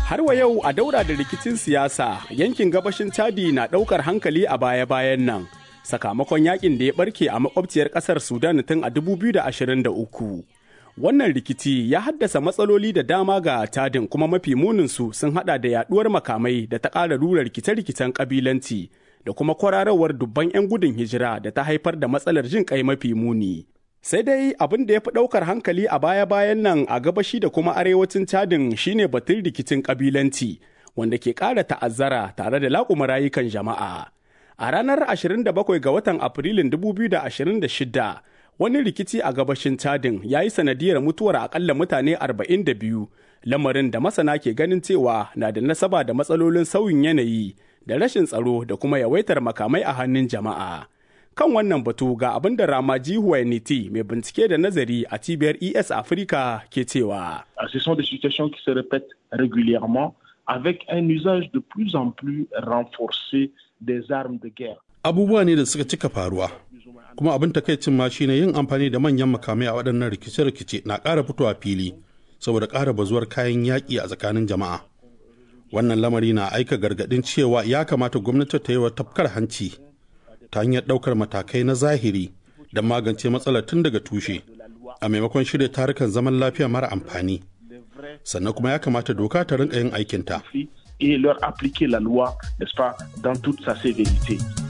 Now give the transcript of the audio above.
Har wa yau a daura da rikicin siyasa yankin gabashin Chadi na ɗaukar hankali a baya-bayan nan. Sakamakon yakin da ya barke a makwabciyar ƙasar Sudan tun a 2023. Wannan rikici ya haddasa matsaloli da dama ga Chadin kuma mafi muninsu sun hada da yaduwar makamai da ta ƙara rura rikice-rikicen ƙabilanci da kuma kwararowar dubban 'yan gudun hijira da ta haifar da matsalar jin kai mafi muni. Sai dai abin da ya fi ɗaukar hankali a baya-bayan nan a gabashi da kuma arewacin Chadin shine batun rikicin ƙabilanci wanda ke ƙara ta'azzara tare da laƙuma rayukan jama'a. A ranar 27 ga watan Afrilun 2026 wani rikici a gabashin Chadin ya yi sanadiyar mutuwar akalla mutane 42 lamarin da masana ke ganin cewa na da nasaba da matsalolin sauyin yanayi da rashin tsaro da kuma yawaitar makamai a hannun jama'a. Kan wannan batu ga abin da Ramaji Huwainiti mai bincike da nazari a cibiyar ES Africa ke cewa. Ce sont des situations qui se répètent régulièrement avec un usage de plus en plus renforcé des armes de guerre. Abubuwa ne da suka cika faruwa, kuma abin takaicin ma shine yin amfani da manyan makamai a waɗannan rikice-rikice na ƙara fitowa fili saboda ƙara bazuwar kayan yaƙi a tsakanin jama'a. Wannan lamari na aika gargaɗin cewa ya kamata gwamnati ta yi wa tafkar hanci ta hanyar ɗaukar matakai na zahiri da magance matsalar tun daga tushe a maimakon shirya tarukan zaman lafiya mara amfani. Sannan kuma ya kamata doka ta rinka yin aikinta. Et leur appliquer la loi, n'est-ce pas, dans toute sa sévérité.